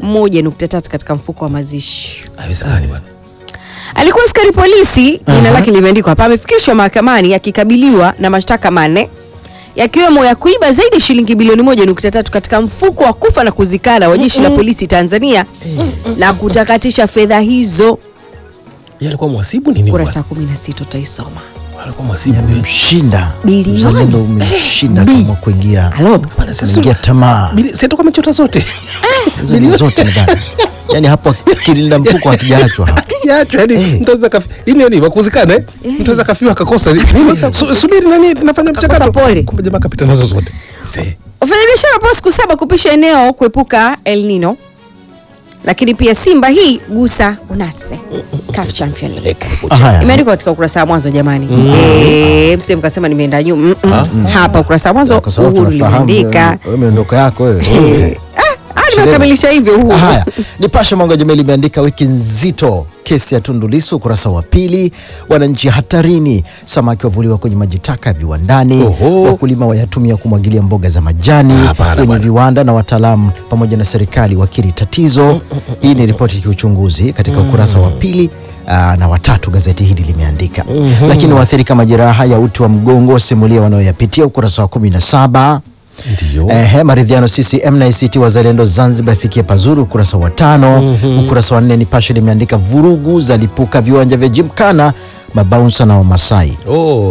1.3 katika mfuko wa mazishi. Haiwezekani bwana. Alikuwa askari polisi, jina lake limeandikwa hapa, amefikishwa mahakamani akikabiliwa na mashtaka manne yakiwemo ya kuiba zaidi ya shilingi bilioni 1.3 katika mfuko wa kufa na kuzikana wa jeshi la polisi Tanzania na kutakatisha fedha hizo. Yeye alikuwa mhasibu nini bwana? Kurasa 16 utaisoma. Alikuwa mhasibu. yeye. Yamemshinda Bilioni. uzalendo, umemshinda kama kuingia Halo. Bwana, sasa- kuingia tamaa Bili- si atakuwa amechota zote. hizo ni zote ndani. Yani hapo kilinda mfuko hakijaachwa hapo. Yacho yani Eh. mtu anaweza kafi. Hii nini wakuzikana eh? Mtu anaweza kafiwa akakosa. Nini? Su- Subiri nani nafanya mchakato. pole. Kumbe jamaa kapita nazo zote. Se. Wafanyabiashara wapewa siku saba kupisha eneo kuepuka El Nino, lakini pia Simba hii gusa unase CAF Champion League Haya. imeandikwa katika ukurasa wa mwanzo jamani. Eh, msije mkasema nimeenda nyuma. Mm, mm. Hapa ukurasa wa mwanzo Kwa sababu Uhuru tunafahamu limeandika. wewe miondoko yako wewe. Ah, nimekamilisha hivyo Uhuru. Haya, Nipashe Mwanga Jamii limeandika wiki nzito, kesi ya Tundu Lissu, ukurasa wa pili. Wananchi hatarini, samaki wavuliwa kwenye maji taka ya viwandani, Oho. wakulima wayatumia kumwagilia mboga za majani Hapana, kwenye bwana. viwanda, na wataalamu pamoja na serikali wakiri tatizo. Hii ni ripoti ya kiuchunguzi katika ukurasa wa pili aa, na watatu gazeti hili limeandika. Lakini waathirika majeraha ya uti wa mgongo wasimulia wanayoyapitia, ukurasa wa kumi na saba. Ndio. Ehe, maridhiano CCM na ACT Wazalendo Zanzibar ifikie pazuri, ukurasa wa tano. Ukurasa wa nne Nipashe limeandika vurugu zalipuka viwanja vya Jimkana, mabaunsa na Wamasai,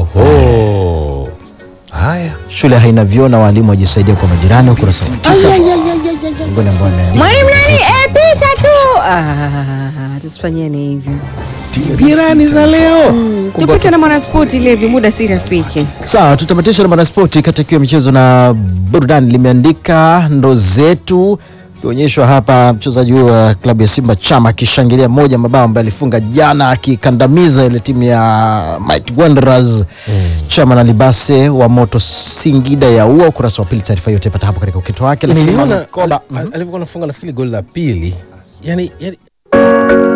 Oho. Haya. shule haina vyoo na walimu wajisaidia kwa majirani, ukurasa wa tisa. Miongoni ambao ameandika Mwalimu nani? Eh, pita tu. Ah, tusifanyeni hivyo. Jirani za leo. Tupite na mwanaspoti Levi, muda si rafiki. Sawa, tutamatisha na mwanaspoti katika hiyo michezo na burudani. Limeandika ndo zetu ikionyeshwa hapa mchezaji huyo wa klabu ya Simba Chama akishangilia moja mabao ambaye alifunga jana akikandamiza ile timu ya Mighty Wanderers. Chama na Libase wa Moto Singida ya ua. Ukurasa wa pili, taarifa hiyo utaipata hapo katika ukito wake. Lakini Niliona Koba al- alivyokuwa anafunga nafikiri goli la pili. Yaani yani